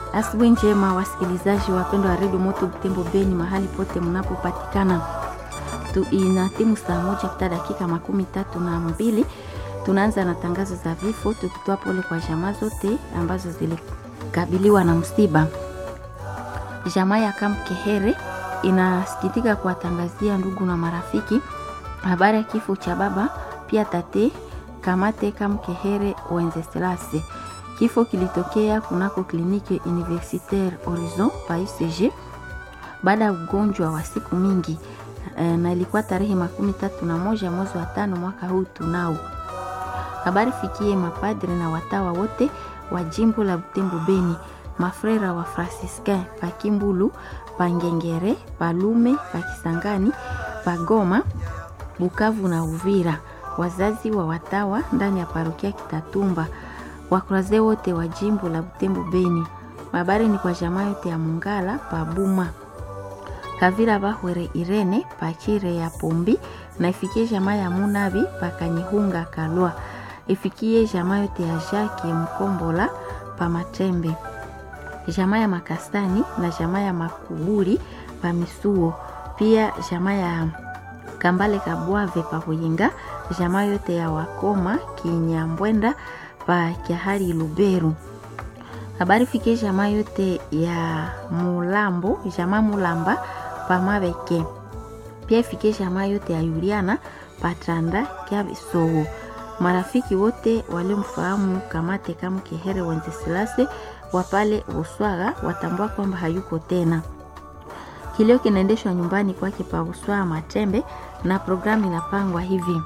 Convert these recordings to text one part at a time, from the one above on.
Asubuhi njema wasikilizaji wapendwa wa redio Moto Butembo Beni, mahali pote mnapopatikana. Tu ina timu saa moja kupita dakika makumi tatu na mbili. Tunaanza na tangazo za vifo, tukitoa pole kwa jamaa zote ambazo zilikabiliwa na msiba. Jamaa ya Kamkehere inasikitika kuwatangazia ndugu na marafiki habari ya kifo cha baba pia tate Kamate Kamkehere Wenzeslase. Kifo kilitokea kunako kliniki Universitaire Horizon pa UCG baada ya ugonjwa wa siku mingi e, na ilikuwa tarehe makumi tatu na moja mwezi wa tano mwaka huu tunao. Habari fikie mapadri na watawa wote wa jimbo la Butembo Beni, mafrera wa Franciscain pa Kimbulu, pa Ngengere, pa Lume, pa Kisangani, pa Goma, Bukavu na Uvira, wazazi wa watawa ndani ya parokia Kitatumba, wakuraze wote wa jimbo la Butembo Beni. Habari ni kwa jamaa yote ya Mungala pa Buma, Kavira Bahwere Irene pa Chire ya Pombi, na ifikie jamaa ya Munabi pa Kanyihunga Kalwa, ifikie jamaa yote ya Jacques Mkombola pa Matembe, jamaa ya Makastani na jamaa ya Makuburi pa Misuo, pia jamaa ya Kambale Kabwave pa Buyinga, jamaa yote ya Wakoma Kinyambwenda pa Kiahari Luberu. Habari fikie jamaa yote ya Mulambo, jamaa Mulamba pa Mabeke. Pia ifikie jamaa yote ya Yuliana pa Tanda kya Bisowo. Marafiki wote waliomfahamu Kamate Kamkehere Wenzeslase wa pale Buswaga watambua kwamba hayuko tena. Kilio kinaendeshwa nyumbani kwake pa Buswaga Matembe na programu inapangwa hivi: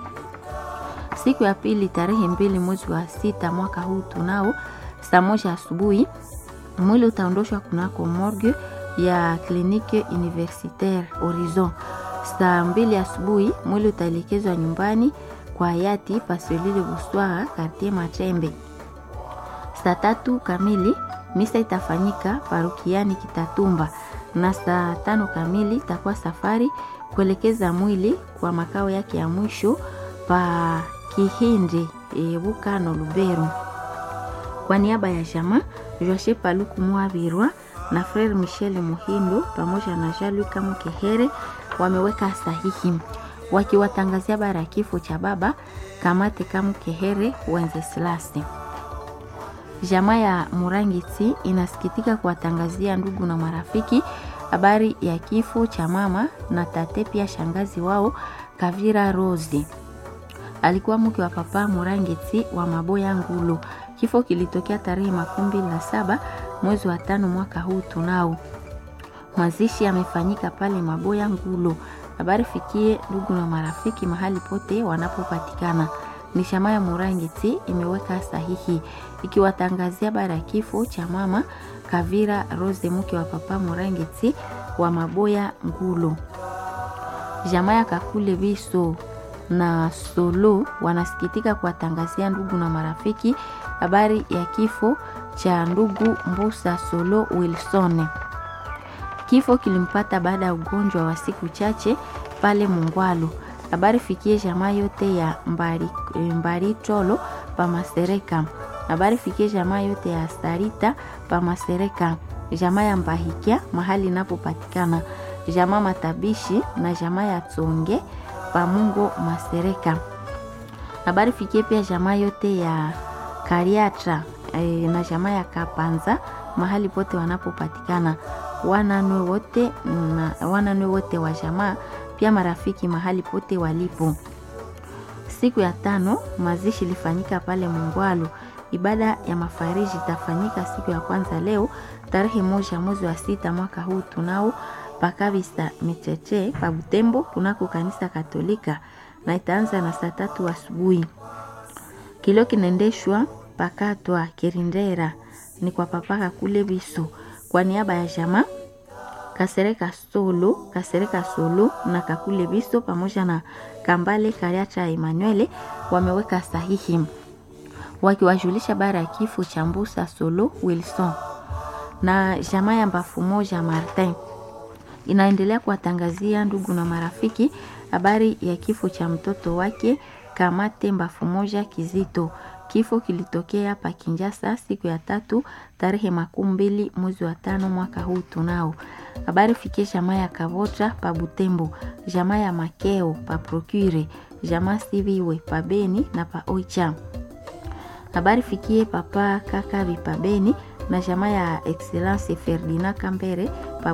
siku ya pili tarehe mbili mwezi wa sita mwaka huu tunao saa moja asubuhi mwili utaondoshwa kunako morgue ya kliniki Universitaire Horizon. Saa mbili asubuhi mwili utaelekezwa nyumbani kwa hayati Pasolile Buswaga kartie Matembe. Saa tatu kamili misa itafanyika parukiani Kitatumba na saa tano kamili itakuwa safari kuelekeza mwili kwa makao yake ya mwisho pa Kihindi e, Bukano Luberu. Kwa niaba ya jamaa Joashe Paluku Mwabirwa na Frere Michel Muhindo pamoja na Jalu Kamukehere wameweka sahihi wakiwatangazia bara ya kifo cha baba Kamate Kamukehere Wenzeslase. Jamaa ya Murangiti inasikitika kuwatangazia ndugu na marafiki habari ya kifo cha mama na tate pia shangazi wao Kavira Rose alikuwa mke wa papa Murangiti wa Maboya Ngulu. Kifo kilitokea tarehe makumi mbili na saba mwezi wa tano mwaka huu tunao. Mazishi yamefanyika pale Maboya Ngulu. Habari fikie ndugu na marafiki mahali pote wanapopatikana. Ni shama ya Murangiti imeweka sahihi ikiwatangazia bara ya kifo cha mama Kavira Rose mke wa papa Murangiti wa Maboya Ngulu. Jamaa ya Kakule Biso na Solo wanasikitika kuwatangazia ndugu na marafiki habari ya kifo cha ndugu Mbusa Solo Wilson. Kifo kilimpata baada ya ugonjwa wa siku chache pale Mungwalu. Habari fikie jamaa yote ya Mbari, Mbari Tolo pa Masereka. Habari fikie jamaa yote ya Starita pa Masereka, jamaa ya Mbahikia mahali inapopatikana, jamaa Matabishi na jamaa ya Tsonge Pamungo Masereka. Habari fikie pia jamaa yote ya Kariatra e, na jamaa ya Kapanza mahali pote wanapopatikana, wananwe wote na wananwe wote wa jamaa pia marafiki mahali pote walipo. Siku ya tano mazishi ilifanyika pale Mungwalu. Ibada ya mafariji itafanyika siku ya kwanza leo tarehe moja mwezi wa sita mwaka huu tunao pakabisa Micheche pa Butembo kunako kanisa Katolika na itaanza na saa tatu asubuhi. Kilio kinaendeshwa pakatwa Kirindera ni kwa papaka kule Biso kwa niaba ya jamaa Kasereka Solo, Kasereka Solo na Kakule Biso pamoja na Kambale Kariacha Emmanuel wameweka sahihi wakiwajulisha bara ya kifo cha Mbusa Solo Wilson na jamaa ya Mbafu moja Martin inaendelea kuwatangazia ndugu na marafiki habari ya kifo cha mtoto wake Kamate Mbafu moja Kizito. Kifo kilitokea pa Kinjasa siku ya tatu tarehe makumi mbili mwezi wa tano mwaka huu tunao. Habari fikie jamaa ya Kavotra pa Butembo, jamaa ya Makeo pa Procure, jamaa Siviwe pa Beni na pa Oicha. Habari fikie papa Kakabi pa Beni na jamaa ya Excellence Ferdinand Kambere